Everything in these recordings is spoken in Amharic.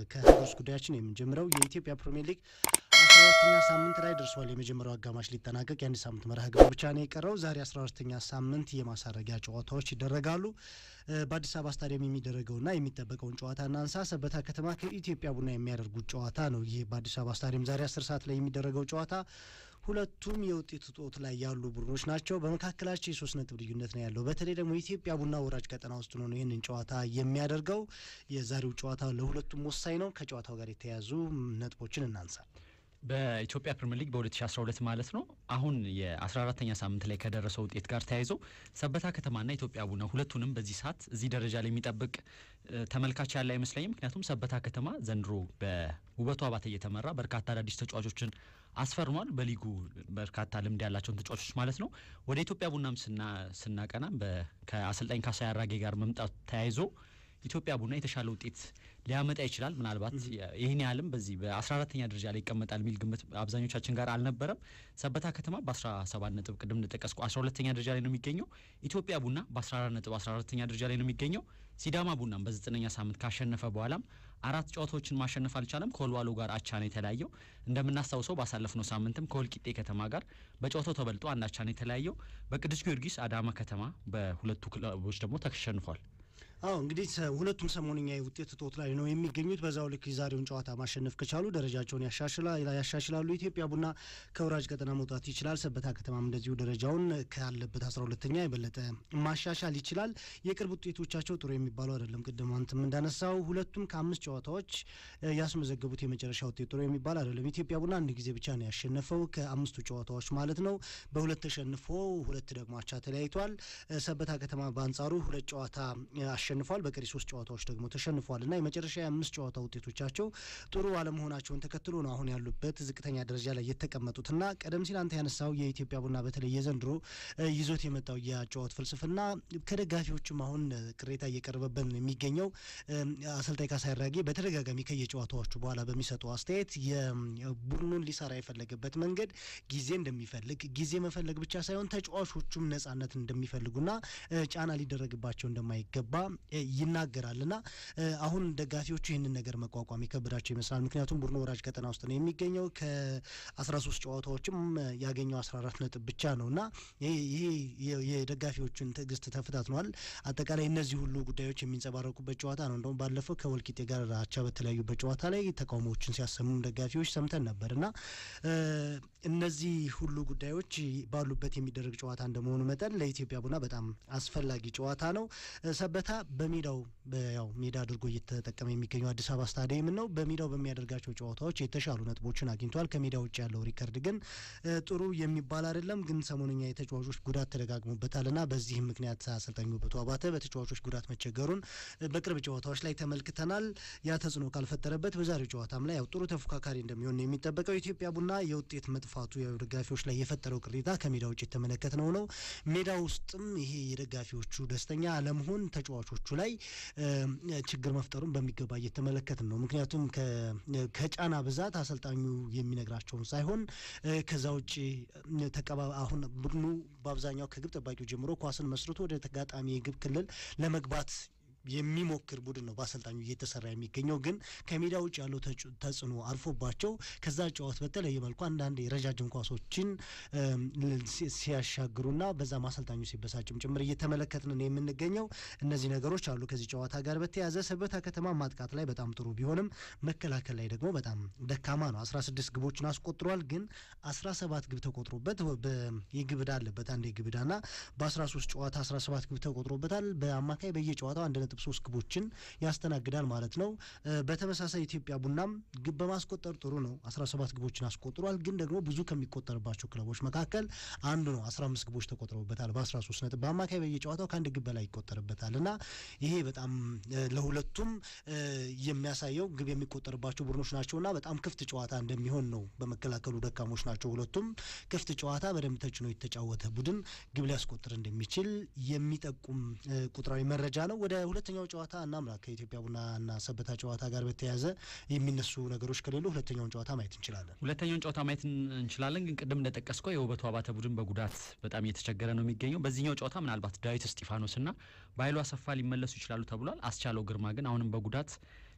ከሀገር ውስጥ ጉዳያችን የምንጀምረው የኢትዮጵያ ፕሪሚየር ሊግ አስራ አራተኛ ሳምንት ላይ ደርሷል። የመጀመሪያው አጋማሽ ሊጠናቀቅ የአንድ ሳምንት መርሃ ግብር ብቻ ነው የቀረው። ዛሬ አስራ አራተኛ ሳምንት የማሳረጊያ ጨዋታዎች ይደረጋሉ። በአዲስ አበባ ስታዲየም የሚደረገውና የሚጠበቀውን ጨዋታ እናንሳ። ሰበታ ከተማ ከኢትዮጵያ ቡና የሚያደርጉት ጨዋታ ነው። ይህ በአዲስ አበባ ስታዲየም ዛሬ አስር ሰዓት ላይ የሚደረገው ጨዋታ ሁለቱም የውጤት እጦት ላይ ያሉ ቡድኖች ናቸው። በመካከላቸው የሶስት ነጥብ ልዩነት ነው ያለው። በተለይ ደግሞ ኢትዮጵያ ቡና ወራጅ ቀጠና ውስጥ ነው ይህንን ጨዋታ የሚያደርገው። የዛሬው ጨዋታ ለሁለቱም ወሳኝ ነው። ከጨዋታው ጋር የተያያዙ ነጥቦችን እናንሳ። በኢትዮጵያ ፕሪምየር ሊግ በ2012 ማለት ነው አሁን የ14ተኛ ሳምንት ላይ ከደረሰው ውጤት ጋር ተያይዞ ሰበታ ከተማና ኢትዮጵያ ቡና ሁለቱንም በዚህ ሰዓት እዚህ ደረጃ ላይ የሚጠብቅ ተመልካች ያለ አይመስለኝም። ምክንያቱም ሰበታ ከተማ ዘንድሮ በውበቱ አባተ እየተመራ በርካታ አዳዲስ ተጫዋቾችን አስፈርሟል። በሊጉ በርካታ ልምድ ያላቸውን ተጫዋቾች ማለት ነው። ወደ ኢትዮጵያ ቡናም ስናቀና ከአሰልጣኝ ካሳዬ አራጌ ጋር መምጣት ተያይዞ ኢትዮጵያ ቡና የተሻለ ውጤት ሊያመጣ ይችላል። ምናልባት ይህን ያህልም በዚህ በ14ተኛ ደረጃ ላይ ይቀመጣል የሚል ግምት አብዛኞቻችን ጋር አልነበረም። ሰበታ ከተማ በ17 ነጥብ ቅድም እንደጠቀስኩ 12ተኛ ደረጃ ላይ ነው የሚገኘው። ኢትዮጵያ ቡና በ14 ነጥብ 14ተኛ ደረጃ ላይ ነው የሚገኘው። ሲዳማ ቡናም በዘጠነኛ ሳምንት ካሸነፈ በኋላም አራት ጨዋታዎችን ማሸነፍ አልቻለም። ከወልዋሎ ጋር አቻ ነው የተለያየው። እንደምናስታውሰው ባሳለፍነው ሳምንትም ከወልቂጤ ከተማ ጋር በጨዋታው ተበልጦ አንድ አቻ ነው የተለያየው። በቅዱስ ጊዮርጊስ አዳማ ከተማ በሁለቱ ክለቦች ደግሞ ተሸንፏል። አዎ እንግዲህ ሁለቱም ሰሞንኛ የውጤት እጦት ላይ ነው የሚገኙት። በዛው ልክ የዛሬውን ጨዋታ ማሸነፍ ከቻሉ ደረጃቸውን ያሻሽላሉ። ኢትዮጵያ ቡና ከወራጅ ቀጠና መውጣት ይችላል። ሰበታ ከተማም እንደዚሁ ደረጃውን ካለበት አስራ ሁለተኛ የበለጠ ማሻሻል ይችላል። የቅርብ ውጤቶቻቸው ጥሩ የሚባሉ አይደለም። ቅድም አንተም እንዳነሳው ሁለቱም ከአምስት ጨዋታዎች ያስመዘገቡት የመጨረሻ ውጤት ጥሩ የሚባል አይደለም። ኢትዮጵያ ቡና አንድ ጊዜ ብቻ ነው ያሸነፈው ከአምስቱ ጨዋታዎች ማለት ነው። በሁለት ተሸንፎ ሁለት ደግሞ አቻ ተለያይቷል። ሰበታ ከተማ በአንጻሩ ሁለት ጨዋታ አሸንፏል። በቀሪ ሶስት ጨዋታዎች ደግሞ ተሸንፏል እና የመጨረሻ የአምስት ጨዋታ ውጤቶቻቸው ጥሩ አለመሆናቸውን ተከትሎ ነው አሁን ያሉበት ዝቅተኛ ደረጃ ላይ የተቀመጡት እና ቀደም ሲል አንተ ያነሳው የኢትዮጵያ ቡና በተለይ የዘንድሮ ይዞት የመጣው የአጨዋወት ፍልስፍና ከደጋፊዎችም አሁን ቅሬታ እየቀረበበት ነው የሚገኘው። አሰልጣኝ ካሳዬ አራጌ በተደጋጋሚ ከየጨዋታዎቹ በኋላ በሚሰጠው አስተያየት የቡድኑን ሊሰራ የፈለገበት መንገድ ጊዜ እንደሚፈልግ ጊዜ መፈለግ ብቻ ሳይሆን ተጫዋቾቹም ነጻነት እንደሚፈልጉና ጫና ሊደረግባቸው እንደማይገባ ይናገራል እና አሁን ደጋፊዎቹ ይህንን ነገር መቋቋም ይከብዳቸው ይመስላል። ምክንያቱም ቡድኑ ወራጅ ቀጠና ውስጥ ነው የሚገኘው ከአስራ ሶስት ጨዋታዎችም ያገኘው አስራ አራት ነጥብ ብቻ ነው እና ይሄ የደጋፊዎቹን ትዕግስት ተፈታትኗል። አጠቃላይ እነዚህ ሁሉ ጉዳዮች የሚንጸባረቁበት ጨዋታ ነው። እንደውም ባለፈው ከወልቂጤ ጋር አቻ በተለያዩበት ጨዋታ ላይ ተቃውሞዎችን ሲያሰሙም ደጋፊዎች ሰምተን ነበር እና እነዚህ ሁሉ ጉዳዮች ባሉበት የሚደረግ ጨዋታ እንደመሆኑ መጠን ለኢትዮጵያ ቡና በጣም አስፈላጊ ጨዋታ ነው። ሰበታ በሜዳው ያው ሜዳ አድርጎ እየተጠቀመ የሚገኘው አዲስ አበባ ስታዲየም ነው። በሜዳው በሚያደርጋቸው ጨዋታዎች የተሻሉ ነጥቦችን አግኝቷል። ከሜዳ ውጭ ያለው ሪከርድ ግን ጥሩ የሚባል አይደለም። ግን ሰሞኑኛ የተጫዋቾች ጉዳት ተደጋግሞበታል እና በዚህም ምክንያት አሰልጣኙ ውበቱ አባተ በተጫዋቾች ጉዳት መቸገሩን በቅርብ ጨዋታዎች ላይ ተመልክተናል። ያ ተጽዕኖ ካልፈጠረበት በዛሬው ጨዋታም ላይ ያው ጥሩ ተፎካካሪ እንደሚሆን ነው የሚጠበቀው። ኢትዮጵያ ቡና የውጤት መጥፋቱ ደጋፊዎች ላይ የፈጠረው ቅሬታ ከሜዳ ውጭ የተመለከትነው ነው። ሜዳ ውስጥም ይሄ የደጋፊዎቹ ደስተኛ አለመሆን ተጫዋቾቹ ላይ ችግር መፍጠሩን በሚገባ እየተመለከትን ነው። ምክንያቱም ከጫና ብዛት አሰልጣኙ የሚነግራቸውን ሳይሆን ከዛ ውጭ ተቀባ አሁን ቡድኑ በአብዛኛው ከግብ ጠባቂው ጀምሮ ኳስን መስርቶ ወደ ተጋጣሚ የግብ ክልል ለመግባት የሚሞክር ቡድን ነው በአሰልጣኙ እየተሰራ የሚገኘው። ግን ከሜዳ ውጭ ያለው ተጽዕኖ አልፎባቸው ከዛ ጨዋት በተለየ መልኩ አንዳንድ የረጃጅም ኳሶችን ሲያሻግሩና በዛም አሰልጣኙ ሲበሳጭም ጭምር እየተመለከትን ነው የምንገኘው። እነዚህ ነገሮች አሉ። ከዚህ ጨዋታ ጋር በተያያዘ ሰበታ ከተማ ማጥቃት ላይ በጣም ጥሩ ቢሆንም መከላከል ላይ ደግሞ በጣም ደካማ ነው። አስራ ስድስት ግቦችን አስቆጥሯል። ግን አስራ ሰባት ግብ ተቆጥሮበት የግብ ዕዳ አለበት አንድ የግብ ዕዳና በአስራ ሶስት ጨዋታ አስራ ሰባት ግብ ተቆጥሮበታል። በአማካይ በየጨዋታው አንድ ነጥብ ሶስት ግቦችን ያስተናግዳል ማለት ነው። በተመሳሳይ ኢትዮጵያ ቡናም ግብ በማስቆጠር ጥሩ ነው። አስራ ሰባት ግቦችን አስቆጥሯል። ግን ደግሞ ብዙ ከሚቆጠርባቸው ክለቦች መካከል አንዱ ነው። አስራ አምስት ግቦች ተቆጥረውበታል በአስራ ሶስት ነጥብ በአማካይ በየጨዋታው ከአንድ ግብ በላይ ይቆጠርበታል እና ይሄ በጣም ለሁለቱም የሚያሳየው ግብ የሚቆጠርባቸው ቡድኖች ናቸውና በጣም ክፍት ጨዋታ እንደሚሆን ነው። በመከላከሉ ደካሞች ናቸው ሁለቱም። ክፍት ጨዋታ በደንብ ተጭኖ የተጫወተ ቡድን ግብ ሊያስቆጥር እንደሚችል የሚጠቁም ቁጥራዊ መረጃ ነው። ወደ ሁለተኛው ጨዋታ እናምራ። ከኢትዮጵያ ቡናና ሰበታ ጨዋታ ጋር በተያያዘ የሚነሱ ነገሮች ከሌሉ ሁለተኛውን ጨዋታ ማየት እንችላለን። ሁለተኛውን ጨዋታ ማየት እንችላለን። ግን ቅድም እንደጠቀስከው የውበቱ አባተ ቡድን በጉዳት በጣም እየተቸገረ ነው የሚገኘው። በዚህኛው ጨዋታ ምናልባት ዳዊት እስጢፋኖስና በኃይሉ አሰፋ ሊመለሱ ይችላሉ ተብሏል። አስቻለው ግርማ ግን አሁንም በጉዳት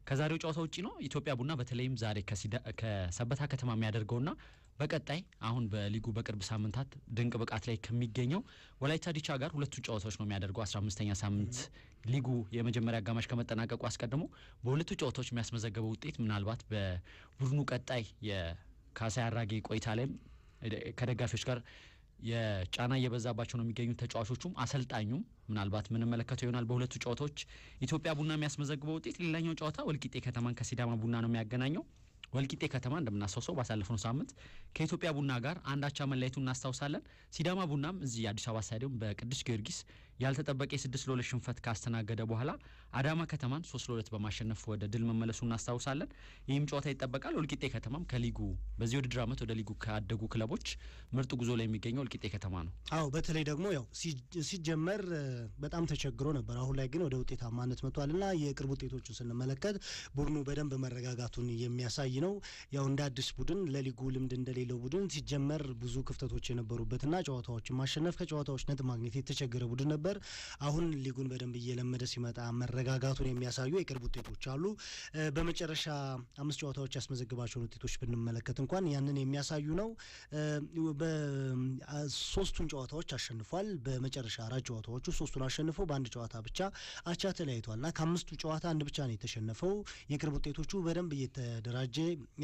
ከዛሬው ጨዋታ ውጪ ነው ኢትዮጵያ ቡና በተለይም ዛሬ ከሰበታ ከተማ የሚያደርገውና በቀጣይ አሁን በሊጉ በቅርብ ሳምንታት ድንቅ ብቃት ላይ ከሚገኘው ወላይታ ዲቻ ጋር ሁለቱ ጨዋታዎች ነው የሚያደርገው። አስራ አምስተኛ ሳምንት ሊጉ የመጀመሪያ አጋማሽ ከመጠናቀቁ አስቀድሞ በሁለቱ ጨዋታዎች የሚያስመዘገበው ውጤት ምናልባት በቡድኑ ቀጣይ የካሳይ አራጌ ቆይታ ላይም ከደጋፊዎች ጋር የጫና እየበዛባቸው ነው የሚገኙት ተጫዋቾቹም አሰልጣኙም ምናልባት ምንመለከተው ይሆናል። በሁለቱ ጨዋታዎች ኢትዮጵያ ቡና የሚያስመዘግበው ውጤት ሌላኛው ጨዋታ ወልቂጤ ከተማን ከሲዳማ ቡና ነው የሚያገናኘው። ወልቂጤ ከተማ እንደምናስታውሰው ባሳለፍነው ሳምንት ከኢትዮጵያ ቡና ጋር አንድ አቻ መለያየቱን እናስታውሳለን። ሲዳማ ቡናም እዚህ አዲስ አበባ ስታዲየም በቅዱስ ጊዮርጊስ ያልተጠበቀ የስድስት ለሁለት ሽንፈት ካስተናገደ በኋላ አዳማ ከተማን ሶስት ለሁለት በማሸነፍ ወደ ድል መመለሱ እናስታውሳለን። ይህም ጨዋታ ይጠበቃል። ወልቂጤ ከተማም ከሊጉ በዚህ ውድድር ዓመት ወደ ሊጉ ካደጉ ክለቦች ምርጥ ጉዞ ላይ የሚገኘው ወልቂጤ ከተማ ነው። አዎ በተለይ ደግሞ ያው ሲጀመር በጣም ተቸግሮ ነበር። አሁን ላይ ግን ወደ ውጤታማነት መጥቷል እና የቅርብ ውጤቶቹን ስንመለከት ቡድኑ በደንብ መረጋጋቱን የሚያሳይ ነው። ያው እንደ አዲስ ቡድን ለሊጉ ልምድ እንደሌለው ቡድን ሲጀመር ብዙ ክፍተቶች የነበሩበትና ጨዋታዎችን ማሸነፍ ከጨዋታዎች ነጥብ ማግኘት የተቸገረ ቡድን ነበር። አሁን ሊጉን በደንብ እየለመደ ሲመጣ መረጋጋቱን የሚያሳዩ የቅርብ ውጤቶች አሉ። በመጨረሻ አምስት ጨዋታዎች ያስመዘግባቸውን ውጤቶች ብንመለከት እንኳን ያንን የሚያሳዩ ነው። ሶስቱን ጨዋታዎች አሸንፏል። በመጨረሻ አራት ጨዋታዎቹ ሶስቱን አሸንፎ በአንድ ጨዋታ ብቻ አቻ ተለያይቷል እና ከአምስቱ ጨዋታ አንድ ብቻ ነው የተሸነፈው። የቅርብ ውጤቶቹ በደንብ እየተደራጀ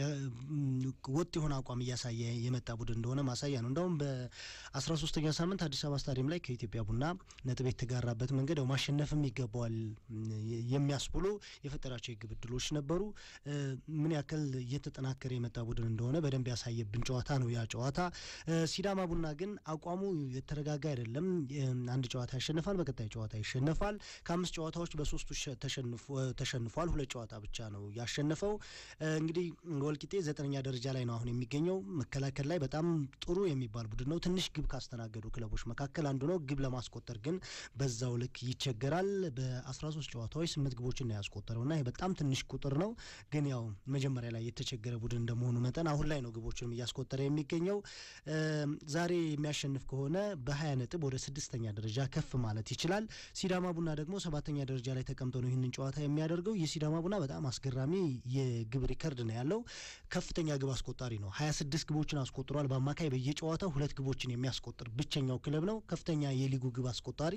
ወጥ የሆነ አቋም እያሳየ የመጣ ቡድን እንደሆነ ማሳያ ነው። እንደውም በአስራ ሶስተኛ ሳምንት አዲስ አበባ ስታዲየም ላይ ከኢትዮጵያ ቡና ነጥብ የተጋራበት መንገድ ያው ማሸነፍም ይገባዋል የሚያስብሉ የፈጠራቸው የግብ ዕድሎች ነበሩ። ምን ያክል እየተጠናከረ የመጣ ቡድን እንደሆነ በደንብ ያሳየብን ጨዋታ ነው ያ ጨዋታ። ሲዳማ ቡና ግን አቋሙ የተረጋጋ አይደለም። አንድ ጨዋታ ያሸንፋል፣ በቀጣይ ጨዋታ ይሸነፋል። ከአምስት ጨዋታዎች በሶስቱ ተሸንፏል። ሁለት ጨዋታ ብቻ ነው ያሸነፈው። እንግዲህ ወልቂጤ ዘጠነኛ ደረጃ ላይ ነው አሁን የሚገኘው። መከላከል ላይ በጣም ጥሩ የሚባል ቡድን ነው። ትንሽ ግብ ካስተናገዱ ክለቦች መካከል አንዱ ነው። ግብ ለማስቆጠር ግን በዛው ልክ ይቸገራል። በ13 ጨዋታዎች ስምንት ግቦችን ነው ያስቆጠረው እና ይህ በጣም ትንሽ ቁጥር ነው። ግን ያው መጀመሪያ ላይ የተቸገረ ቡድን እንደመሆኑ መጠን አሁን ላይ ነው ግቦችንም እያስቆጠረ የሚገኘው። ዛሬ የሚያሸንፍ ከሆነ በ20 ነጥብ ወደ ስድስተኛ ደረጃ ከፍ ማለት ይችላል። ሲዳማ ቡና ደግሞ ሰባተኛ ደረጃ ላይ ተቀምጦ ነው ይህንን ጨዋታ የሚያደርገው። የሲዳማ ቡና በጣም አስገራሚ የግብ ሪከርድ ነው ያለው። ከፍተኛ ግብ አስቆጣሪ ነው። 26 ግቦችን አስቆጥሯል። በአማካይ በየጨዋታው ሁለት ግቦችን የሚያስቆጥር ብቸኛው ክለብ ነው። ከፍተኛ የሊጉ ግብ አስቆጣሪ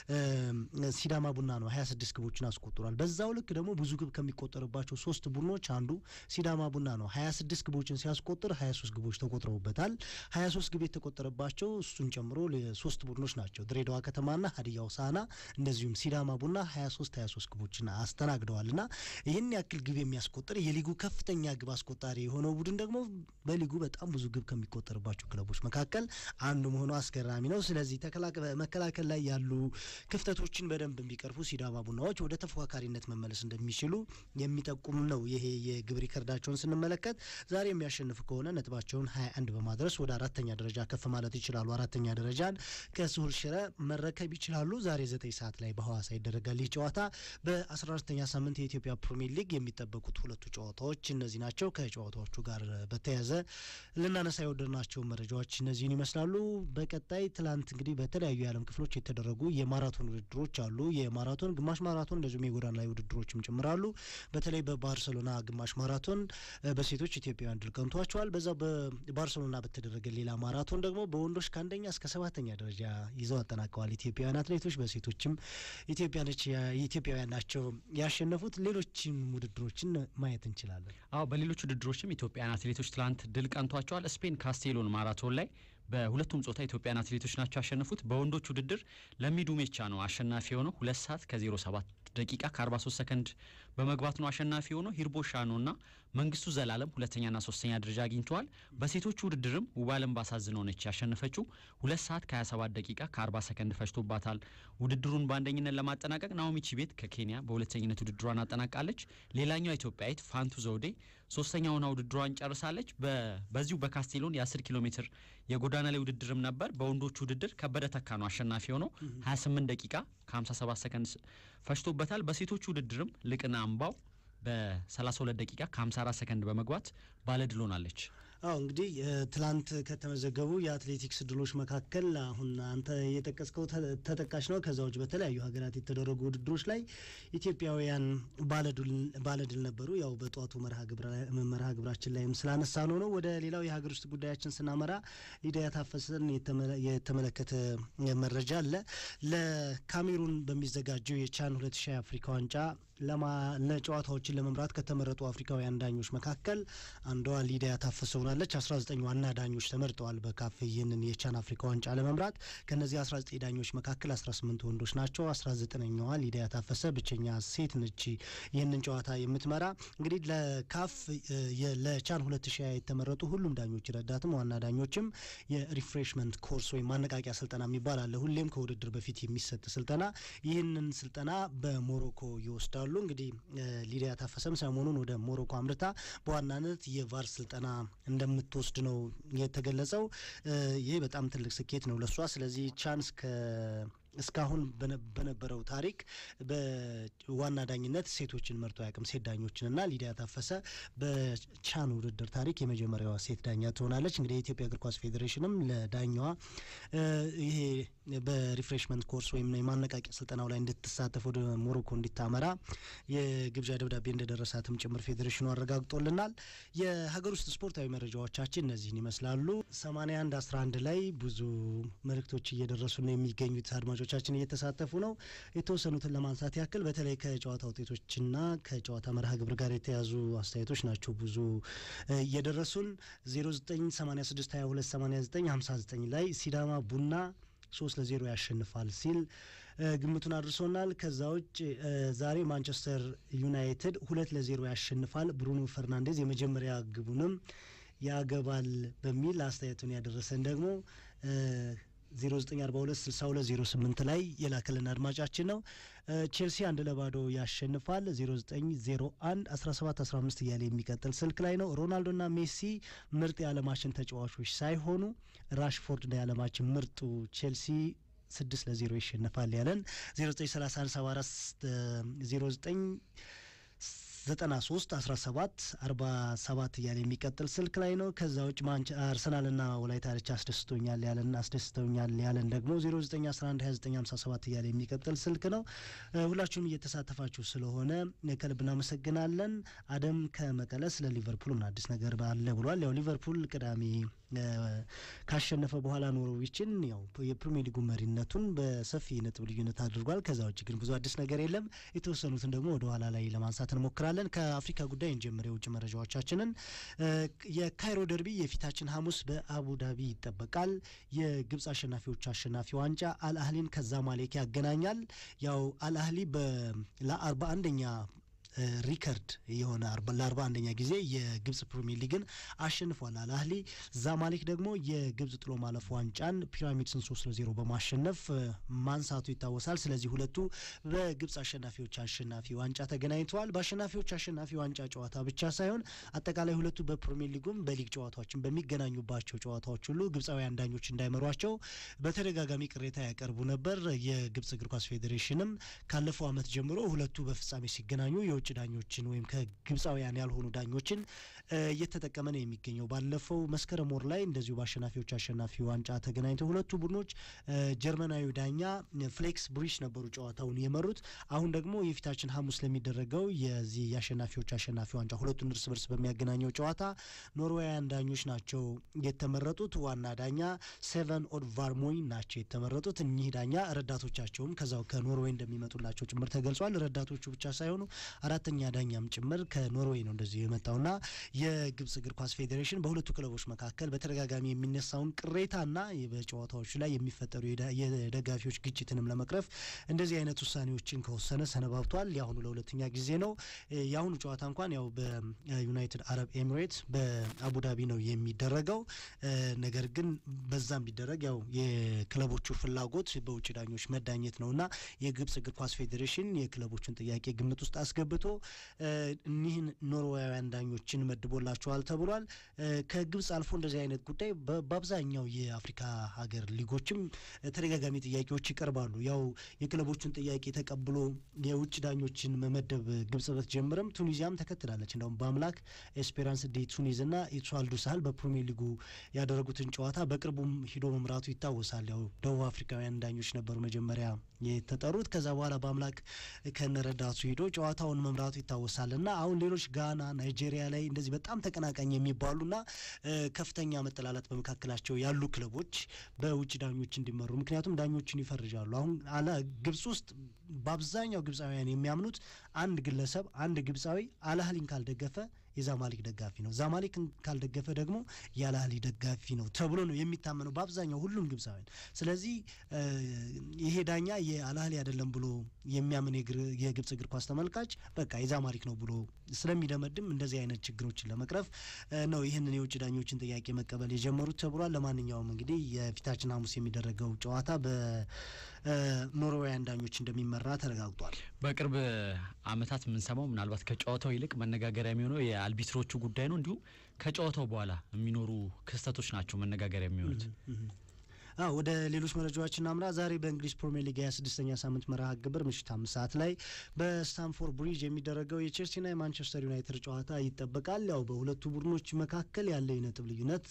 ሲዳማ ቡና ነው። 26 ግቦችን አስቆጥሯል። በዛው ልክ ደግሞ ብዙ ግብ ከሚቆጠርባቸው ሶስት ቡድኖች አንዱ ሲዳማ ቡና ነው። 26 ግቦችን ሲያስቆጥር 23 ግቦች ተቆጥረውበታል። 23 ግብ የተቆጠረባቸው እሱን ጨምሮ ሶስት ቡድኖች ናቸው። ድሬዳዋ ከተማና ሀዲያ ሆሳዕና እንደዚሁም ሲዳማ ቡና 23 23 ግቦችን አስተናግደዋል እና ይህን ያክል ግብ የሚያስቆጥር የሊጉ ከፍተኛ ግብ አስቆጣሪ የሆነው ቡድን ደግሞ በሊጉ በጣም ብዙ ግብ ከሚቆጠርባቸው ክለቦች መካከል አንዱ መሆኑ አስገራሚ ነው። ስለዚህ መከላከል ላይ ያሉ ክፍተቶችን በደንብ የሚቀርፉ ሲዳማ ቡናዎች ወደ ተፎካካሪነት መመለስ እንደሚችሉ የሚጠቁም ነው። ይሄ የግብ ሪከርዳቸውን ስንመለከት ዛሬ የሚያሸንፍ ከሆነ ነጥባቸውን 21 በማድረስ ወደ አራተኛ ደረጃ ከፍ ማለት ይችላሉ። አራተኛ ደረጃን ከስሁል ሽረ መረከብ ይችላሉ። ዛሬ ዘጠኝ ሰዓት ላይ በሐዋሳ ይደረጋል ይህ ጨዋታ። በ14ተኛ ሳምንት የኢትዮጵያ ፕሪሚየር ሊግ የሚጠበቁት ሁለቱ ጨዋታዎች እነዚህ ናቸው። ከጨዋታዎቹ ጋር በተያያዘ ልናነሳ የወደድናቸው መረጃዎች እነዚህን ይመስላሉ። በቀጣይ ትላንት እንግዲህ በተለያዩ የዓለም ክፍሎች የተደረጉ የማራቶን ውድድሮች አሉ። የማራቶን ግማሽ ማራቶን እንደዚሁም የጎዳና ላይ ውድድሮችም ጭምራሉ። በተለይ በባርሰሎና ግማሽ ማራቶን በሴቶች ኢትዮጵያውያን ድል ቀንቷቸዋል። በዛው በባርሰሎና በተደረገ ሌላ ማራቶን ደግሞ በወንዶች ከአንደኛ እስከ ሰባተኛ ደረጃ ይዘው አጠናቀዋል ኢትዮጵያውያን አትሌቶች። በሴቶችም ኢትዮጵያውያን ናቸው ያሸነፉት። ሌሎችም ውድድሮችን ማየት እንችላለን። አዎ በሌሎች ውድድሮችም ኢትዮጵያውያን አትሌቶች ትላንት ድል ቀንቷቸዋል። ስፔን ካስቴሎን ማራቶን ላይ በሁለቱም ጾታ ኢትዮጵያን አትሌቶች ናቸው ያሸነፉት። በወንዶች ውድድር ለሚዱ ሜቻ ነው አሸናፊ የሆነው ሁለት ሰዓት ከዜሮ ሰባት ደቂቃ ከ43 ሰከንድ በመግባት ነው አሸናፊ የሆነው። ሂርቦ ሻኖና መንግስቱ ዘላለም ሁለተኛና ሶስተኛ ደረጃ አግኝተዋል። በሴቶች ውድድርም ውባለም ባሳዝነው ነች ያሸነፈችው ሁለት ሰዓት ከ27 ደቂቃ ከ40 ሰከንድ ፈጅቶባታል። ውድድሩን በአንደኝነት ለማጠናቀቅ ናኦሚ ቺቤት ከኬንያ በሁለተኝነት ውድድሯን አጠናቃለች። ሌላኛዋ ኢትዮጵያዊት ፋንቱ ዘውዴ ሶስተኛውና ውድድሯን ጨርሳለች። በዚሁ በካስቴሎን የ10 ኪሎ ሜትር የጎዳና ላይ ውድድርም ነበር። በወንዶች ውድድር ከበደ ተካ ነው አሸናፊ የሆነው 28 ደቂቃ ከ57 ሰከንድ ፈጅቶበታል። በሴቶች ውድድርም ልቅና አምባው በ32 ደቂቃ ከ54 ሰከንድ በመግባት ባለድል ሆናለች። አዎ እንግዲህ ትላንት ከተመዘገቡ የአትሌቲክስ ድሎች መካከል አሁን አንተ የጠቀስከው ተጠቃሽ ነው። ከዛ ውጭ በተለያዩ ሀገራት የተደረጉ ውድድሮች ላይ ኢትዮጵያውያን ባለድል ነበሩ። ያው በጠዋቱ መርሃ ግብራችን ላይም ስላነሳ ነው ነው። ወደ ሌላው የሀገር ውስጥ ጉዳያችን ስናመራ ሊዲያ ታፈሰን የተመለከተ መረጃ አለ። ለካሜሩን በሚዘጋጀው የቻን 2000 አፍሪካ ዋንጫ ለጨዋታዎችን ለመምራት ከተመረጡ አፍሪካውያን ዳኞች መካከል አንዷ ሊዲያ ታፈሰ ሆናለች። 19 ዋና ዳኞች ተመርጠዋል በካፍ ይህንን የቻን አፍሪካ ዋንጫ ለመምራት። ከነዚህ 19 ዳኞች መካከል 18 ወንዶች ናቸው። 19ኛዋ ሊዲያ ታፈሰ ብቸኛ ሴት ነች ይህንን ጨዋታ የምትመራ። እንግዲህ ለካፍ ለቻን 2000 የተመረጡ ሁሉም ዳኞች ረዳትም ዋና ዳኞችም የሪፍሬሽመንት ኮርስ ወይም ማነቃቂያ ስልጠና የሚባል አለ። ሁሌም ከውድድር በፊት የሚሰጥ ስልጠና። ይህንን ስልጠና በሞሮኮ ይወስዳሉ። እንግዲህ ሊዲያ ታፈሰም ሰሞኑን ወደ ሞሮኮ አምርታ በዋናነት የቫር ስልጠና እንደምትወስድ ነው የተገለጸው። ይህ በጣም ትልቅ ስኬት ነው ለሷ። ስለዚህ ቻንስ እስካሁን በነበረው ታሪክ በዋና ዳኝነት ሴቶችን መርጦ አያውቅም፣ ሴት ዳኞችን እና ሊዲያ ታፈሰ በቻን ውድድር ታሪክ የመጀመሪያዋ ሴት ዳኛ ትሆናለች። እንግዲህ የኢትዮጵያ እግር ኳስ ፌዴሬሽንም ለዳኛዋ ይሄ በሪፍሬሽመንት ኮርስ ወይም የማነቃቂያ ስልጠናው ላይ እንድትሳተፍ ወደ ሞሮኮ እንዲታመራ የግብዣ ደብዳቤ እንደደረሳትም ጭምር ፌዴሬሽኑ አረጋግጦልናል። የሀገር ውስጥ ስፖርታዊ መረጃዎቻችን እነዚህን ይመስላሉ። 81 11 ላይ ብዙ መልእክቶች እየደረሱ ነው የሚገኙት አድማጮቻችን እየተሳተፉ ነው። የተወሰኑትን ለማንሳት ያክል በተለይ ከጨዋታ ውጤቶችና ከጨዋታ መርሃ ግብር ጋር የተያዙ አስተያየቶች ናቸው ብዙ እየደረሱን 0986228959 ላይ ሲዳማ ቡና ሶስት ለዜሮ ያሸንፋል ሲል ግምቱን አድርሶናል። ከዛ ውጭ ዛሬ ማንቸስተር ዩናይትድ ሁለት ለዜሮ ያሸንፋል፣ ብሩኖ ፈርናንዴዝ የመጀመሪያ ግቡንም ያገባል በሚል አስተያየቱን ያደረሰን ደግሞ 09426208 ላይ የላከልን አድማጫችን ነው። ቼልሲ አንድ ለባዶ ያሸንፋል 0901 1715 እያለ የሚቀጥል ስልክ ላይ ነው። ሮናልዶና ሜሲ ምርጥ የዓለማችን ተጫዋቾች ሳይሆኑ ራሽፎርድ ነው የዓለማችን ምርጡ ቼልሲ ስድስት ለዜሮ ይሸነፋል ያለን 093174 09 ዘጠና ሶስት አስራ ሰባት አርባ ሰባት እያለ የሚቀጥል ስልክ ላይ ነው። ከዛ ውጭ አርሰናልና ወላይታ ዲቻ አስደስቶኛል ያለን አስደስተውኛል ያለን ደግሞ ዜሮ ዘጠኝ አስራ አንድ ሀያ ዘጠኝ ሀምሳ ሰባት እያለ የሚቀጥል ስልክ ነው። ሁላችሁም እየተሳተፋችሁ ስለሆነ ከልብ እናመሰግናለን። አደም ከመቀለ ስለ ሊቨርፑል አዲስ ነገር አለ ብሏል። ያው ሊቨርፑል ቅዳሜ ካሸነፈ በኋላ ኖርዊችን ያው የፕሪሚየር ሊጉ መሪነቱን በሰፊ ነጥብ ልዩነት አድርጓል። ከዛ ውጭ ግን ብዙ አዲስ ነገር የለም። የተወሰኑትን ደግሞ ወደ ኋላ ላይ ለማንሳት እንሞክራለን። ከአፍሪካ ጉዳይ እንጀምር። የውጭ መረጃዎቻችንን የካይሮ ደርቢ የፊታችን ሐሙስ በአቡዳቢ ይጠበቃል። የግብጽ አሸናፊዎች አሸናፊ ዋንጫ አልአህሊን ከዛማሌክ ያገናኛል። ያው አልአህሊ ለአርባ አንደኛ ሪከርድ የሆነ ለአርባ አንደኛ ጊዜ የግብጽ ፕሪሚየር ሊግን አሸንፏል አልአህሊ። ዛማሌክ ደግሞ የግብጽ ጥሎ ማለፍ ዋንጫን ፒራሚድስን ሶስት ለዜሮ በማሸነፍ ማንሳቱ ይታወሳል። ስለዚህ ሁለቱ በግብጽ አሸናፊዎች አሸናፊ ዋንጫ ተገናኝተዋል። በአሸናፊዎች አሸናፊ ዋንጫ ጨዋታ ብቻ ሳይሆን አጠቃላይ ሁለቱ በፕሪሚየር ሊጉም በሊግ ጨዋታዎችን በሚገናኙባቸው ጨዋታዎች ሁሉ ግብጻውያን ዳኞች እንዳይመሯቸው በተደጋጋሚ ቅሬታ ያቀርቡ ነበር። የግብጽ እግር ኳስ ፌዴሬሽንም ካለፈው ዓመት ጀምሮ ሁለቱ በፍጻሜ ሲገናኙ የውጭ ዳኞችን ወይም ከግብፃውያን ያልሆኑ ዳኞችን እየተጠቀመ ነው የሚገኘው። ባለፈው መስከረም ወር ላይ እንደዚሁ በአሸናፊዎች አሸናፊ ዋንጫ ተገናኝተው ሁለቱ ቡድኖች ጀርመናዊ ዳኛ ፍሌክስ ብሪች ነበሩ ጨዋታውን የመሩት። አሁን ደግሞ የፊታችን ሐሙስ ለሚደረገው የዚህ የአሸናፊዎች አሸናፊ ዋንጫ ሁለቱን እርስ በርስ በሚያገናኘው ጨዋታ ኖርዌያውያን ዳኞች ናቸው የተመረጡት። ዋና ዳኛ ሴቨን ኦድ ቫርሞይ ናቸው የተመረጡት። እኚህ ዳኛ ረዳቶቻቸውም ከዛው ከኖርዌይ እንደሚመጡላቸው ጭምር ተገልጿል። ረዳቶቹ ብቻ ሳይሆኑ አራተኛ ዳኛም ጭምር ከኖርዌይ ነው እንደዚሁ የመጣውና የግብጽ እግር ኳስ ፌዴሬሽን በሁለቱ ክለቦች መካከል በተደጋጋሚ የሚነሳውን ቅሬታና በጨዋታዎቹ ላይ የሚፈጠሩ የደጋፊዎች ግጭትንም ለመቅረፍ እንደዚህ አይነት ውሳኔዎችን ከወሰነ ሰነባብቷል። የአሁኑ ለሁለተኛ ጊዜ ነው። የአሁኑ ጨዋታ እንኳን ያው በዩናይትድ አረብ ኤሚሬትስ በአቡዳቢ ነው የሚደረገው። ነገር ግን በዛም ቢደረግ ያው የክለቦቹ ፍላጎት በውጭ ዳኞች መዳኘት ነውና የግብጽ እግር ኳስ ፌዴሬሽን የክለቦቹን ጥያቄ ግምት ውስጥ አስገብቶ አስመልክቶ እኒህን ኖርዌያውያን ዳኞችን መድቦላቸዋል ተብሏል። ከግብጽ አልፎ እንደዚህ አይነት ጉዳይ በአብዛኛው የአፍሪካ ሀገር ሊጎችም ተደጋጋሚ ጥያቄዎች ይቀርባሉ። ያው የክለቦቹን ጥያቄ ተቀብሎ የውጭ ዳኞችን መመደብ ግብጽ ብትጀምርም ቱኒዚያም ተከትላለች። እንደውም በአምላክ ኤስፔራንስ ዴ ቱኒዝ እና ኢትዋልዱ ሳህል በፕሪሚየር ሊጉ ያደረጉትን ጨዋታ በቅርቡም ሂዶ መምራቱ ይታወሳል። ያው ደቡብ አፍሪካውያን ዳኞች ነበሩ መጀመሪያ የተጠሩት። ከዛ በኋላ በአምላክ ከነረዳቱ ሂዶ ጨዋታውን መምራቱ ይታወሳል እና አሁን ሌሎች ጋና፣ ናይጄሪያ ላይ እንደዚህ በጣም ተቀናቃኝ የሚባሉና ከፍተኛ መጠላላት በመካከላቸው ያሉ ክለቦች በውጭ ዳኞች እንዲመሩ ምክንያቱም ዳኞችን ይፈርጃሉ። አሁን አለ ግብጽ ውስጥ በአብዛኛው ግብፃውያን የሚያምኑት አንድ ግለሰብ አንድ ግብፃዊ አልአህሊን ካልደገፈ የዛማሊክ ደጋፊ ነው፣ ዛማሊክን ካልደገፈ ደግሞ የአልአህሊ ደጋፊ ነው ተብሎ ነው የሚታመነው በአብዛኛው ሁሉም ግብፃውያን። ስለዚህ ይሄ ዳኛ የአልአህሊ አይደለም ብሎ የሚያምን የግብጽ እግር ኳስ ተመልካች በቃ የዛማሊክ ነው ብሎ ስለሚደመድም እንደዚህ አይነት ችግሮችን ለመቅረፍ ነው ይህንን የውጭ ዳኞችን ጥያቄ መቀበል የጀመሩት ተብሏል። ለማንኛውም እንግዲህ የፊታችን ሐሙስ የሚደረገው ጨዋታ በኖርዌያን ዳኞች እንደሚመራ ተረጋግጧል። በቅርብ ዓመታት የምንሰማው ምናልባት ከጨዋታው ይልቅ መነጋገሪያ የሚሆነው የአልቢትሮቹ ጉዳይ ነው። እንዲሁም ከጨዋታው በኋላ የሚኖሩ ክስተቶች ናቸው መነጋገሪያ የሚሆኑት። ወደ ሌሎች መረጃዎች እናምራ። ዛሬ በእንግሊዝ ፕሪሚየር ሊግ የስድስተኛ ሳምንት መርሃ ግብር ምሽት አምስት ሰዓት ላይ በስታንፎርድ ብሪጅ የሚደረገው የቼልሲና የማንቸስተር ዩናይትድ ጨዋታ ይጠበቃል። ያው በሁለቱ ቡድኖች መካከል ያለ የነጥብ ልዩነት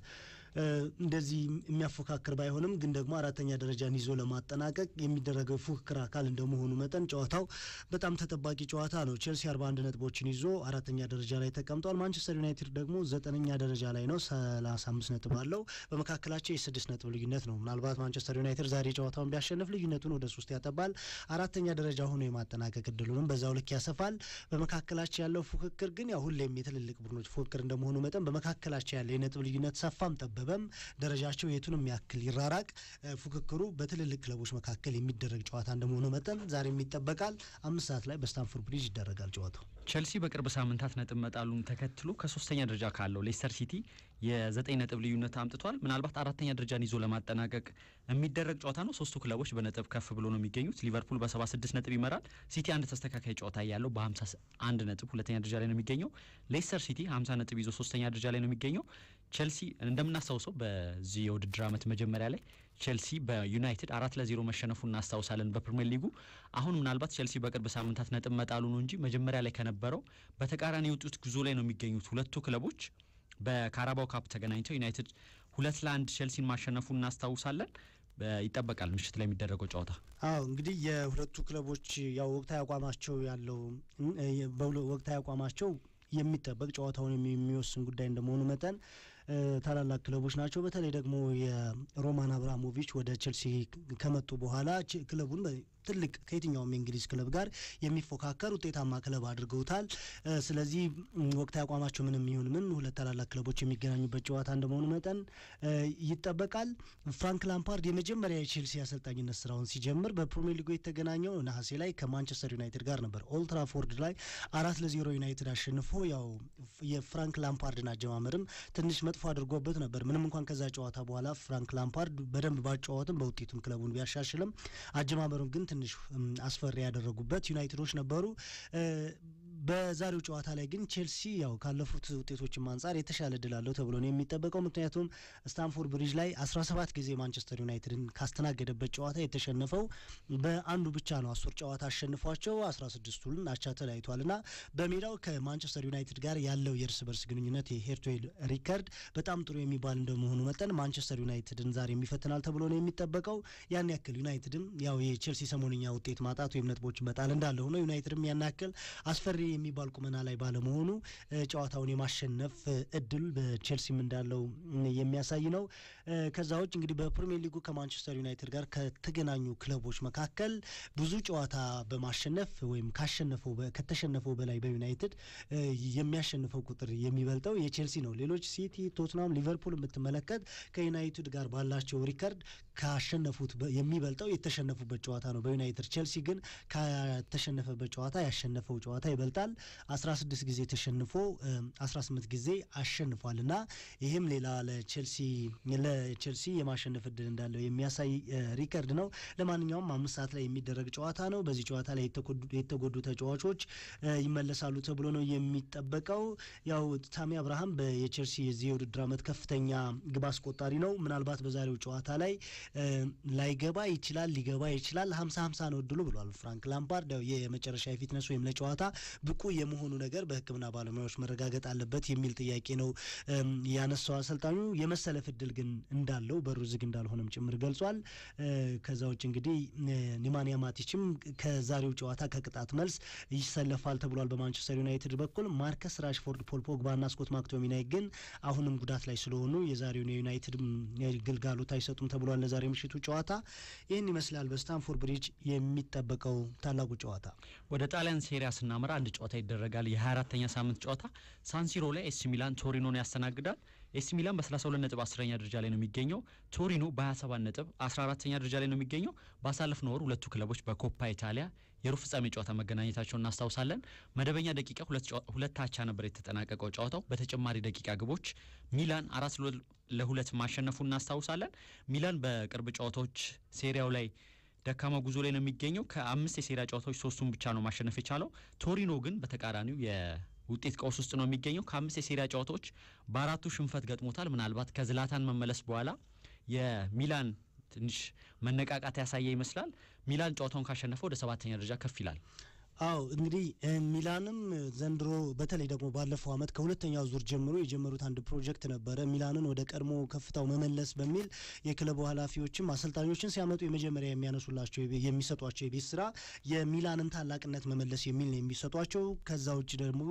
እንደዚህ የሚያፎካክር ባይሆንም ግን ደግሞ አራተኛ ደረጃን ይዞ ለማጠናቀቅ የሚደረገው ፉክክር አካል እንደመሆኑ መጠን ጨዋታው በጣም ተጠባቂ ጨዋታ ነው። ቼልሲ አርባ አንድ ነጥቦችን ይዞ አራተኛ ደረጃ ላይ ተቀምጧል። ማንቸስተር ዩናይትድ ደግሞ ዘጠነኛ ደረጃ ላይ ነው፣ ሰላሳ አምስት ነጥብ አለው። በመካከላቸው የስድስት ነጥብ ልዩነት ነው። ምናልባት ማንቸስተር ዩናይትድ ዛሬ ጨዋታውን ቢያሸንፍ ልዩነቱን ወደ ሶስት ያጠባል። አራተኛ ደረጃ ሆኖ የማጠናቀቅ እድሉንም በዛው ልክ ያሰፋል። በመካከላቸው ያለው ፉክክር ግን ያው ሁሌም የትልልቅ ቡድኖች ፉክክር እንደመሆኑ መጠን በመካከላቸው ያለ የነጥብ ልዩነት ሰፋም ጠበበም ደረጃቸው የቱንም ያክል ይራራቅ ፉክክሩ በትልልቅ ክለቦች መካከል የሚደረግ ጨዋታ እንደመሆኑ መጠን ዛሬም ይጠበቃል። አምስት ሰዓት ላይ በስታንፎርድ ብሪጅ ይደረጋል ጨዋታው። ቼልሲ በቅርብ ሳምንታት ነጥብ መጣሉን ተከትሎ ከሶስተኛ ደረጃ ካለው ሌስተር ሲቲ የዘጠኝ ነጥብ ልዩነት አምጥቷል። ምናልባት አራተኛ ደረጃን ይዞ ለማጠናቀቅ የሚደረግ ጨዋታ ነው። ሶስቱ ክለቦች በነጥብ ከፍ ብሎ ነው የሚገኙት። ሊቨርፑል በሰባ ስድስት ነጥብ ይመራል። ሲቲ አንድ ተስተካካይ ጨዋታ ያለው በሀምሳ አንድ ነጥብ ሁለተኛ ደረጃ ላይ ነው የሚገኘው። ሌስተር ሲቲ ሀምሳ ነጥብ ይዞ ሶስተኛ ደረጃ ላይ ነው የሚገኘው። ቼልሲ እንደምናስታውሰው በዚህ የውድድር ዓመት መጀመሪያ ላይ ቼልሲ በዩናይትድ አራት ለዜሮ መሸነፉ እናስታውሳለን በፕሪሚየር ሊጉ። አሁን ምናልባት ቼልሲ በቅርብ ሳምንታት ነጥብ መጣሉ ነው እንጂ መጀመሪያ ላይ ከነበረው በተቃራኒ የወጡት ጉዞ ላይ ነው የሚገኙት ሁለቱ ክለቦች በካራባው ካፕ ተገናኝተው ዩናይትድ ሁለት ለአንድ ቼልሲን ማሸነፉ እናስታውሳለን። ይጠበቃል ምሽት ላይ የሚደረገው ጨዋታ። አዎ እንግዲህ የሁለቱ ክለቦች ያው ወቅታዊ አቋማቸው ያለው ወቅታዊ አቋማቸው የሚጠበቅ ጨዋታውን የሚወስን ጉዳይ እንደመሆኑ መጠን ታላላቅ ክለቦች ናቸው። በተለይ ደግሞ የሮማን አብራሞቪች ወደ ቼልሲ ከመጡ በኋላ ክለቡን ትልቅ ከየትኛውም የእንግሊዝ ክለብ ጋር የሚፎካከር ውጤታማ ክለብ አድርገውታል። ስለዚህ ወቅታዊ አቋማቸው ምንም ይሁን ምን ሁለት ታላላቅ ክለቦች የሚገናኙበት ጨዋታ እንደመሆኑ መጠን ይጠበቃል። ፍራንክ ላምፓርድ የመጀመሪያ የቼልሲ አሰልጣኝነት ስራውን ሲጀምር በፕሪሚየር ሊጉ የተገናኘው ነሐሴ ላይ ከማንቸስተር ዩናይትድ ጋር ነበር። ኦልትራፎርድ ላይ አራት ለዜሮ ዩናይትድ አሸንፎ ያው የፍራንክ ላምፓርድን አጀማመርም ትንሽ መጥፎ አድርጎበት ነበር። ምንም እንኳን ከዛ ጨዋታ በኋላ ፍራንክ ላምፓርድ በደንብ ባጫወትም በውጤቱም ክለቡን ቢያሻሽልም አጀማመሩን ግን ትንሽ አስፈሪ ያደረጉበት ዩናይትዶች ነበሩ። በዛሬው ጨዋታ ላይ ግን ቼልሲ ያው ካለፉት ውጤቶችም አንጻር የተሻለ ድል አለው ተብሎ ነው የሚጠበቀው። ምክንያቱም ስታንፎርድ ብሪጅ ላይ 17 ጊዜ ማንቸስተር ዩናይትድን ካስተናገደበት ጨዋታ የተሸነፈው በአንዱ ብቻ ነው። አስር ጨዋታ አሸንፏቸው 16ቱን አቻ ተለያይቷል እና በሜዳው ከማንቸስተር ዩናይትድ ጋር ያለው የእርስ በርስ ግንኙነት የሄርቶዌል ሪከርድ በጣም ጥሩ የሚባል እንደመሆኑ መጠን ማንቸስተር ዩናይትድን ዛሬ የሚፈትናል ተብሎ ነው የሚጠበቀው። ያን ያክል ዩናይትድም ያው የቼልሲ ሰሞንኛ ውጤት ማጣት ወይም ነጥቦች መጣል እንዳለ ሆኖ ዩናይትድም ያን ያክል አስፈሪ የሚባል ቁመና ላይ ባለመሆኑ ጨዋታውን የማሸነፍ እድል በቼልሲም እንዳለው የሚያሳይ ነው። ከዛ ውጭ እንግዲህ በፕሪሚየር ሊጉ ከማንቸስተር ዩናይትድ ጋር ከተገናኙ ክለቦች መካከል ብዙ ጨዋታ በማሸነፍ ወይም ካሸነፈው ከተሸነፈው በላይ በዩናይትድ የሚያሸንፈው ቁጥር የሚበልጠው የቼልሲ ነው። ሌሎች ሲቲ፣ ቶትናም፣ ሊቨርፑል የምትመለከት ከዩናይትድ ጋር ባላቸው ሪከርድ ካሸነፉት የሚበልጠው የተሸነፉበት ጨዋታ ነው በዩናይትድ ቼልሲ ግን ከተሸነፈበት ጨዋታ ያሸነፈው ጨዋታ ይበልጣል። ይታወቃል። 16 ጊዜ ተሸንፎ 18 ጊዜ አሸንፏል እና ይህም ሌላ ለቼልሲ ለቼልሲ የማሸነፍ እድል እንዳለው የሚያሳይ ሪከርድ ነው። ለማንኛውም አምስት ሰዓት ላይ የሚደረግ ጨዋታ ነው። በዚህ ጨዋታ ላይ የተጎዱ ተጫዋቾች ይመለሳሉ ተብሎ ነው የሚጠበቀው። ያው ታሚ አብርሃም የቼልሲ የዚህ የውድድር ዓመት ከፍተኛ ግብ አስቆጣሪ ነው። ምናልባት በዛሬው ጨዋታ ላይ ላይገባ ይችላል፣ ሊገባ ይችላል። ሀምሳ ሀምሳ ነው እድሉ ብሏል ፍራንክ ላምፓርድ። ያው የመጨረሻ የፊትነስ ወይም ለጨዋታ ብቁ የመሆኑ ነገር በሕክምና ባለሙያዎች መረጋገጥ አለበት የሚል ጥያቄ ነው ያነሳው አሰልጣኙ። የመሰለፍ እድል ግን እንዳለው በሩ ዝግ እንዳልሆነም ጭምር ገልጿል። ከዛ ውጭ እንግዲህ ኒማንያ ማቲችም ከዛሬው ጨዋታ ከቅጣት መልስ ይሰለፋል ተብሏል በማንቸስተር ዩናይትድ በኩል። ማርከስ ራሽፎርድ፣ ፖል ፖግባና ስኮት ማክቶሚናይ ግን አሁንም ጉዳት ላይ ስለሆኑ የዛሬውን የዩናይትድ ግልጋሎት አይሰጡም ተብሏል ለዛሬ ምሽቱ ጨዋታ። ይህን ይመስላል በስታንፎርድ ብሪጅ የሚጠበቀው ታላቁ ጨዋታ። ወደ ጣሊያን ሴሪያ ስናመራ አንድ ጨዋታ ይደረጋል። የ24ተኛ ሳምንት ጨዋታ ሳንሲሮ ላይ ኤሲ ሚላን ቶሪኖን ያስተናግዳል። ኤሲ ሚላን በ32 ነጥብ 10ኛ ደረጃ ላይ ነው የሚገኘው። ቶሪኖ በ27 ነጥብ 14ኛ ደረጃ ላይ ነው የሚገኘው። ባሳለፍነው ወር ሁለቱ ክለቦች በኮፓ ኢታሊያ የሩብ ፍጻሜ ጨዋታ መገናኘታቸውን እናስታውሳለን። መደበኛ ደቂቃ ሁለት አቻ ነበር የተጠናቀቀው ጨዋታው። በተጨማሪ ደቂቃ ግቦች ሚላን አራት ለሁለት ማሸነፉ እናስታውሳለን። ሚላን በቅርብ ጨዋታዎች ሴሪያው ላይ ደካማ ጉዞ ላይ ነው የሚገኘው። ከአምስት የሴሪያ ጨዋታዎች ሶስቱን ብቻ ነው ማሸነፍ የቻለው። ቶሪኖ ግን በተቃራኒው ውጤት ቀውስ ውስጥ ነው የሚገኘው። ከአምስት የሴሪያ ጨዋታዎች በአራቱ ሽንፈት ገጥሞታል። ምናልባት ከዝላታን መመለስ በኋላ የሚላን ትንሽ መነቃቃት ያሳየ ይመስላል። ሚላን ጨዋታውን ካሸነፈ ወደ ሰባተኛ ደረጃ ከፍ ይላል። አዎ እንግዲህ ሚላንም ዘንድሮ በተለይ ደግሞ ባለፈው ዓመት ከሁለተኛው ዙር ጀምሮ የጀመሩት አንድ ፕሮጀክት ነበረ። ሚላንን ወደ ቀድሞ ከፍታው መመለስ በሚል የክለቡ ኃላፊዎችም አሰልጣኞችን ሲያመጡ የመጀመሪያ የሚያነሱላቸው የሚሰጧቸው የቤት ስራ የሚላንን ታላቅነት መመለስ የሚል ነው የሚሰጧቸው። ከዛ ውጭ ደግሞ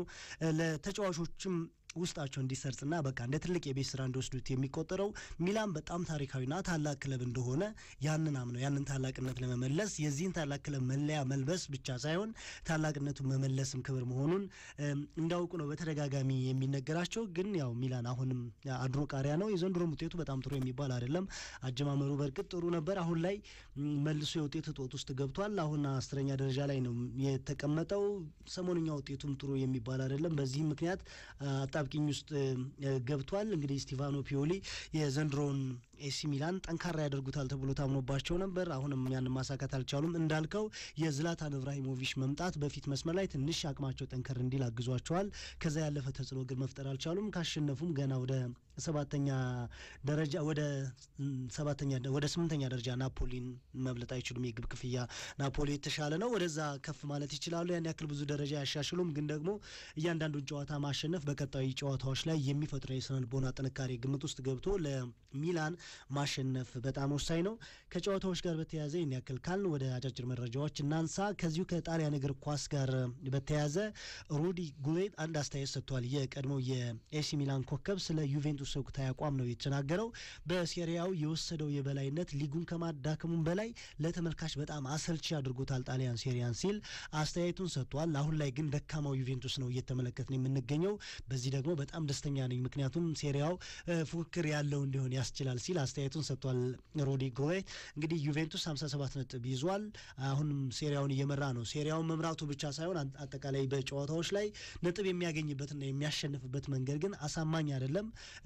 ለተጫዋቾችም ውስጣቸው እንዲሰርጽና በቃ እንደ ትልቅ የቤት ስራ እንዲወስዱት የሚቆጠረው ሚላን በጣም ታሪካዊና ታላቅ ክለብ እንደሆነ ያንን አምነው ያንን ታላቅነት ለመመለስ የዚህን ታላቅ ክለብ መለያ መልበስ ብቻ ሳይሆን ታላቅነቱን መመለስም ክብር መሆኑን እንዳውቁ ነው በተደጋጋሚ የሚነገራቸው። ግን ያው ሚላን አሁንም አድሮ ቃሪያ ነው። የዘንድሮም ውጤቱ በጣም ጥሩ የሚባል አይደለም። አጀማመሩ በእርግጥ ጥሩ ነበር። አሁን ላይ መልሶ የውጤት እጦት ውስጥ ገብቷል። አሁን አስረኛ ደረጃ ላይ ነው የተቀመጠው። ሰሞንኛ ውጤቱም ጥሩ የሚባል አይደለም። በዚህም ምክንያት አጣብቂኝ ውስጥ ገብቷል። እንግዲህ ስቲቫኖ ፒዮሊ የዘንድሮውን ኤሲ ሚላን ጠንካራ ያደርጉታል ተብሎ ታምኖባቸው ነበር። አሁንም ያን ማሳካት አልቻሉም። እንዳልከው የዝላታን ኢብራሂሞቪች መምጣት በፊት መስመር ላይ ትንሽ አቅማቸው ጠንከር እንዲል አግዟቸዋል። ከዛ ያለፈ ተጽዕኖ ግን መፍጠር አልቻሉም። ካሸነፉም ገና ወደ ሰባተኛ ደረጃ ወደ ሰባተኛ ወደ ስምንተኛ ደረጃ ናፖሊን መብለጥ አይችሉም። የግብ ክፍያ ናፖሊ የተሻለ ነው። ወደዛ ከፍ ማለት ይችላሉ። ያን ያክል ብዙ ደረጃ አያሻሽሉም። ግን ደግሞ እያንዳንዱን ጨዋታ ማሸነፍ በቀጣዩ ጨዋታዎች ላይ የሚፈጥረው የስነ ልቦና ጥንካሬ ግምት ውስጥ ገብቶ ለሚላን ማሸነፍ በጣም ወሳኝ ነው። ከጨዋታዎች ጋር በተያያዘ ይህን ያክል ካልን ወደ አጫጭር መረጃዎች እናንሳ። ከዚሁ ከጣሊያን እግር ኳስ ጋር በተያያዘ ሩዲ ጉሌት አንድ አስተያየት ሰጥቷል። የቀድሞው የኤሲ ሚላን ኮከብ ስለ ዩቬንቱስ ወቅታዊ አቋም ነው የተናገረው። በሴሪያው የወሰደው የበላይነት ሊጉን ከማዳከሙም በላይ ለተመልካች በጣም አሰልቺ አድርጎታል ጣሊያን ሴሪያን ሲል አስተያየቱን ሰጥቷል። አሁን ላይ ግን ደካማው ዩቬንቱስ ነው እየተመለከትን የምንገኘው። በዚህ ደግሞ በጣም ደስተኛ ነኝ፣ ምክንያቱም ሴሪያው ፉክክር ያለው እንዲሆን ያስችላል ሲል አስተያየቱን ሰጥቷል። ሮዲ ጎሬ እንግዲህ ዩቬንቱስ 57 ነጥብ ይዟል። አሁንም ሴሪያውን እየመራ ነው። ሴሪያውን መምራቱ ብቻ ሳይሆን አጠቃላይ በጨዋታዎች ላይ ነጥብ የሚያገኝበትና የሚያሸንፍበት መንገድ ግን አሳማኝ አይደለም።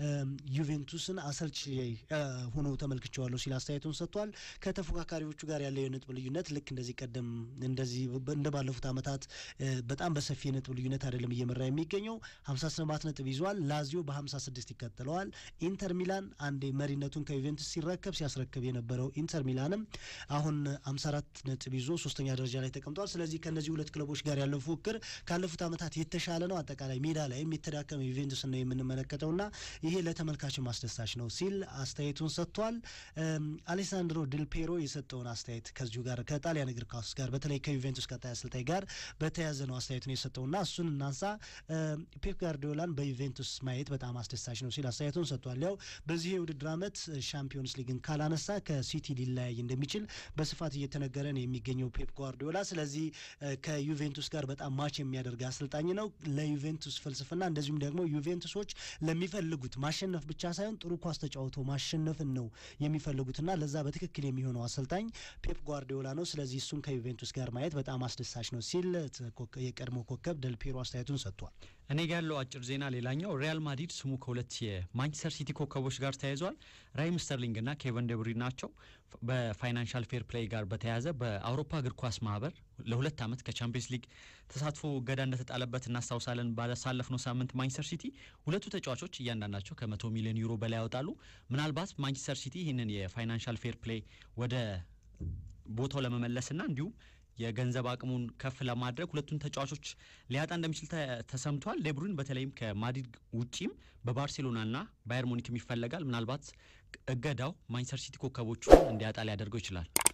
ዩቬንቱስን አሰልች ሆኖ ተመልክቼዋለሁ ሲል አስተያየቱን ሰጥቷል። ከተፎካካሪዎቹ ጋር ያለው የነጥብ ልዩነት ልክ እንደዚህ ቀደም እንደዚህ እንደ ባለፉት ዓመታት በጣም በሰፊ የነጥብ ልዩነት አይደለም እየመራ የሚገኘው 57 ነጥብ ይዟል። ላዚዮ በ56 ይከተለዋል። ኢንተር ሚላን አንዴ መሪነቱን ከዩቬንቱስ ሲረከብ ሲያስረክብ የነበረው ኢንተር ሚላንም አሁን 54 ነጥብ ይዞ ሶስተኛ ደረጃ ላይ ተቀምጧል። ስለዚህ ከእነዚህ ሁለት ክለቦች ጋር ያለው ፉክክር ካለፉት ዓመታት የተሻለ ነው። አጠቃላይ ሜዳ ላይም የተዳከመ ዩቬንቱስ ነው የምንመለከተውና ይሄ ለተመልካች ማስደሳች ነው ሲል አስተያየቱን ሰጥቷል። አሌሳንድሮ ድል ፔሮ የሰጠውን አስተያየት ከዚሁ ጋር ከጣሊያን እግር ኳስ ጋር በተለይ ከዩቬንቱስ ቀጣይ አሰልጣኝ ጋር በተያያዘ ነው አስተያየቱን የሰጠውና እሱን እናንሳ። ፔፕ ጋርዲዮላን በዩቬንቱስ ማየት በጣም አስደሳች ነው ሲል አስተያየቱን ሰጥቷል። ያው በዚህ የውድድር ዓመት ሻምፒዮንስ ሊግን ካላነሳ ከሲቲ ሊለያይ እንደሚችል በስፋት እየተነገረ ነው የሚገኘው ፔፕ ጓርዲዮላ። ስለዚህ ከዩቬንቱስ ጋር በጣም ማች የሚያደርግ አሰልጣኝ ነው። ለዩቬንቱስ ፍልስፍና እንደዚሁም ደግሞ ዩቬንቱሶች ለሚፈልጉት ማሸነፍ ብቻ ሳይሆን ጥሩ ኳስ ተጫውቶ ማሸነፍን ነው የሚፈልጉትና ለዛ በትክክል የሚሆነው አሰልጣኝ ፔፕ ጓርዲዮላ ነው። ስለዚህ እሱን ከዩቬንቱስ ጋር ማየት በጣም አስደሳች ነው ሲል የቀድሞ ኮከብ ደልፒሮ አስተያየቱን ሰጥቷል። እኔ ጋ ያለው አጭር ዜና ሌላኛው ሪያል ማድሪድ ስሙ ከሁለት የማንቸስተር ሲቲ ኮከቦች ጋር ተያይዟል። ራሂም ስተርሊንግ እና ኬቨን ደብሪ ናቸው። በፋይናንሻል ፌር ፕሌይ ጋር በተያያዘ በአውሮፓ እግር ኳስ ማህበር ለሁለት ዓመት ከቻምፒየንስ ሊግ ተሳትፎ እገዳ እንደተጣለበት እናስታውሳለን። ባሳለፍነው ሳምንት ማንቸስተር ሲቲ ሁለቱ ተጫዋቾች እያንዳንዳቸው ከመቶ ሚሊዮን ዩሮ በላይ ያወጣሉ። ምናልባት ማንቸስተር ሲቲ ይህንን የፋይናንሻል ፌር ፕሌይ ወደ ቦታው ለመመለስና እንዲሁም የገንዘብ አቅሙን ከፍ ለማድረግ ሁለቱን ተጫዋቾች ሊያጣ እንደሚችል ተሰምቷል። ዴብሩይን በተለይም ከማድሪድ ውጪም በባርሴሎናና ባየር ሙኒክም ይፈለጋል። ምናልባት እገዳው ማንቸስተር ሲቲ ኮከቦቹ እንዲያጣ ሊያደርገው ይችላል።